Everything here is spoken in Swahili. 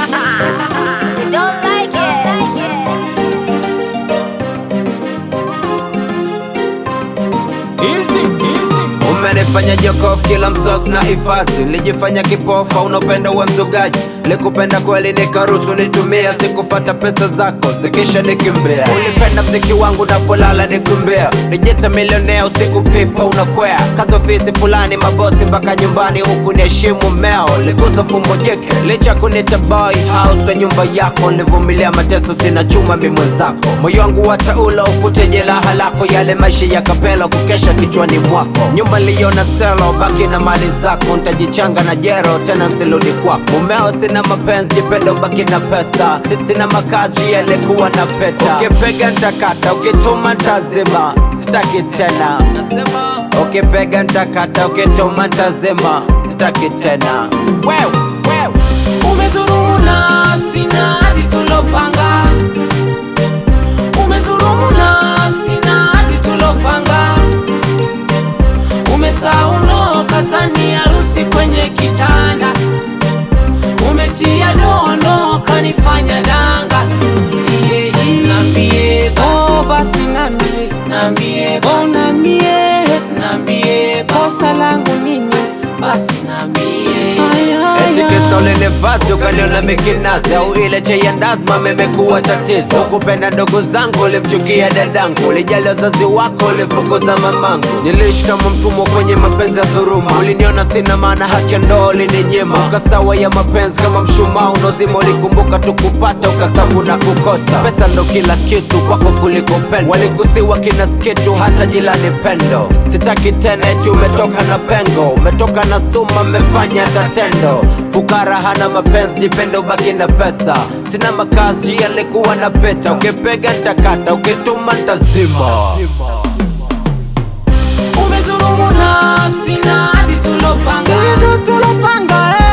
They don't like it. Umenifanya jokofu kila msos na ifasi, nilijifanya kipofa, unapenda uwe mzugaji, likupenda kweli nikaruhusu nitumia, sikufata pesa zako zikisha nikimbia. Ulipenda mziki wangu napolala nikumbia, nijita milionea usiku pipa unakwea, kazi ofisi fulani mabosi mpaka nyumbani, huku niheshimu meo, ligusa mfumo jike, licha kunita boy house wa nyumba yako, nilivumilia mateso, sina chuma mi mwenzako, moyo wangu wataula ufute jeraha lako, yale maisha ya kapela kukesha kichwani mwako, nyumba liona selo, baki na mali zako, ntajichanga na jero tena nsiludi kwako, mumeo sina mapenzi, jipenda ubaki na pesa, Si- sina makazi yalikuwa na peta, ukipega ntakata, ukituma ntazima, sitaki tena ukipega ntakata, ukituma ntazima, sitaki tena wewe wewe Umezurumu nafsi na hadi tulopanga, umezurumu nafsi na hadi tulopanga, umesaunoka sani harusi kwenye kitanda, umetia dono kanifanya danga. Iye, iye. Nambie basi, Oh, basi nambie, nambie oh basi, nambie, nambie basi, kosa langu nini? basi nambie. Ay, ay, Eti ay. kisa ulinifasi ukaniona mikinazi au ile chai ya ndazma memekuwa tatizo. Kupenda ndugu zangu ulimchukia dadangu, ulijali wazazi wako ulifukuza mamangu. Niliishi kama mtumwa kwenye mapenzi ya dhuruma, uliniona sina maana, haki ya ndoa ulininyima. Ukasawa ya mapenzi kama mshumaa unaozima, ulikumbuka tu kupata ukasabu na kukosa. Pesa ndo kila kitu kwako kuliko pendo, walikusiwa kina skitu hata jilani pendo. Sitaki tena eti umetoka na pengo, umetoka na suma, mmefanya tatendo. Fukara hana mapenzi, jipende ubaki na pesa. Sina makazi yalikuwa na peta, ukipega ntakata, ukituma ntazima. Umezurumu nafsi na hadi tulopanga Hizo tulopanga, eh.